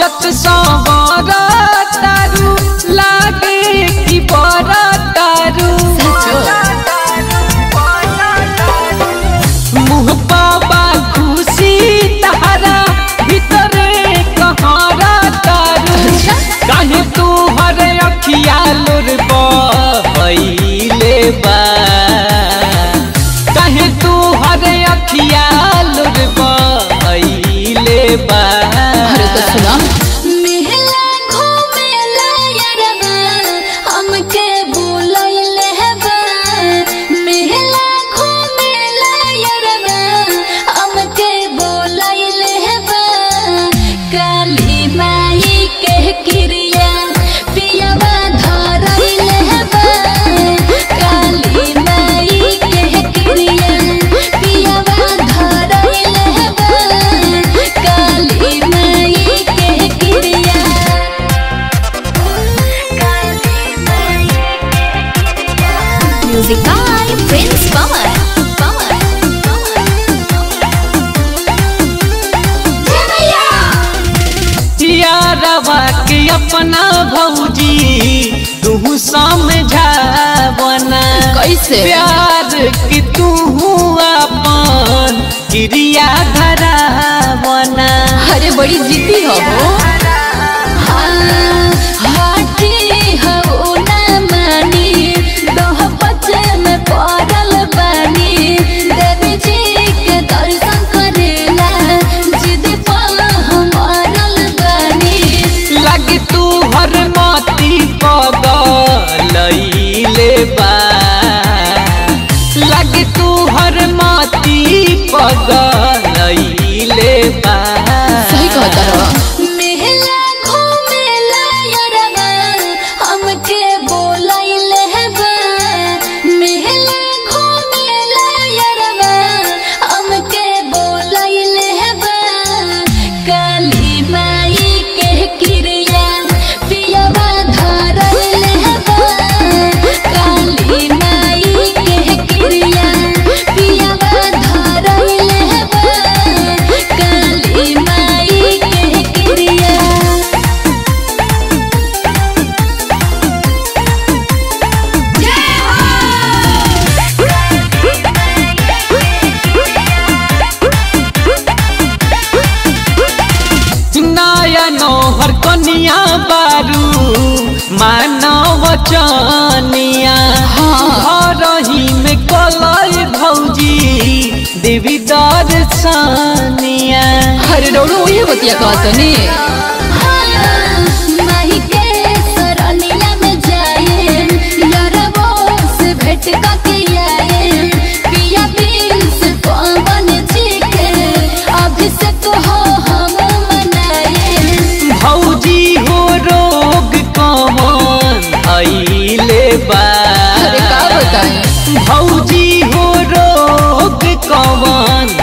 सजत सवर तारू लागे कि बर तारू मुँह बाबा खुशी तहरा भीतरे कहारा तारू काहे तू हर अखिया लोर बहैले बा काहे तू हर अखिया लोर बहैले बा अरे तो सुना मेला घूमेला यरबा हमके बुलैले बा मेला घूमेला यरबा हमके बुलैले बा काली माई के क्रिया पियवा धरैले बा काली माई के क्रिया पियवा धरैले बा काली माई के क्रिया music by Prince Pawan Pawan यारवा के अपना भौजी तू समझावना कैसे? प्यार की तू अपन क्रिया धरावना अरे बड़ी जिद्दी हो हो हाथी हो ना मानी दोह बच्चे में पड़ल बानी देवी जी के दर्शन करेला जिद पल हम अड़ल बानी लगी तू हर माती पगलैले बा लगी तू हर माती पगलैले बा सही कहता रहो मेला घूमेला यरबा हमके बोलैले बा मेला घूमेला यरबा हमके बोलैले बा काली माई के क्रिया पियवा धरैले बा काली माई के क्रिया पियवा धरैले बा काली माई के क्रिया नया नौहर कनिया बारू मानव चनिया घरही में कलई भौजी देवी दर्शनिया अरे डोड़ो ये बतिया कहत नी माही के सरनिया में जाए यारबो से भेंट करके आए पिया बिन से पवन जी के अभिषेक हो हम मनाए भौजी हो रोग कमन अइले बा अरे का बताई भौजी हो रोग कमन